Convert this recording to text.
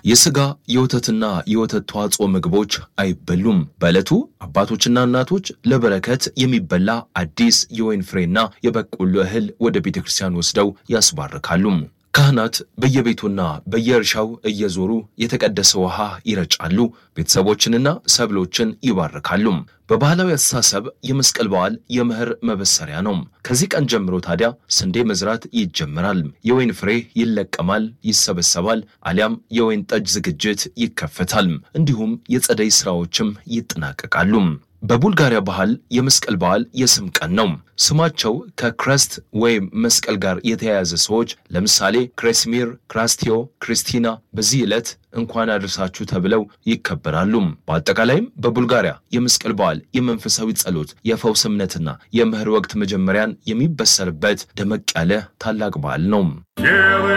የስጋ የወተትና የወተት ተዋጽኦ ምግቦች አይበሉም። በዕለቱ አባቶችና እናቶች ለበረከት የሚበላ አዲስ የወይን ፍሬና የበቆሎ እህል ወደ ቤተ ክርስቲያን ወስደው ያስባርካሉ። ካህናት በየቤቱና በየእርሻው እየዞሩ የተቀደሰ ውሃ ይረጫሉ፣ ቤተሰቦችንና ሰብሎችን ይባርካሉ። በባህላዊ አስተሳሰብ የመስቀል በዓል የመኸር መበሰሪያ ነው። ከዚህ ቀን ጀምሮ ታዲያ ስንዴ መዝራት ይጀምራል። የወይን ፍሬ ይለቀማል፣ ይሰበሰባል፣ አሊያም የወይን ጠጅ ዝግጅት ይከፈታል። እንዲሁም የጸደይ ስራዎችም ይጠናቀቃሉ። በቡልጋሪያ ባህል የመስቀል በዓል የስም ቀን ነው። ስማቸው ከክረስት ወይም መስቀል ጋር የተያያዘ ሰዎች ለምሳሌ ክሬስሚር፣ ክራስቲዮ፣ ክሪስቲና በዚህ ዕለት እንኳን አደረሳችሁ ተብለው ይከበራሉ። በአጠቃላይም በቡልጋሪያ የመስቀል በዓል የመንፈሳዊ ጸሎት፣ የፈውስ እምነትና የመኸር ወቅት መጀመሪያን የሚበሰርበት ደመቅ ያለ ታላቅ በዓል ነው።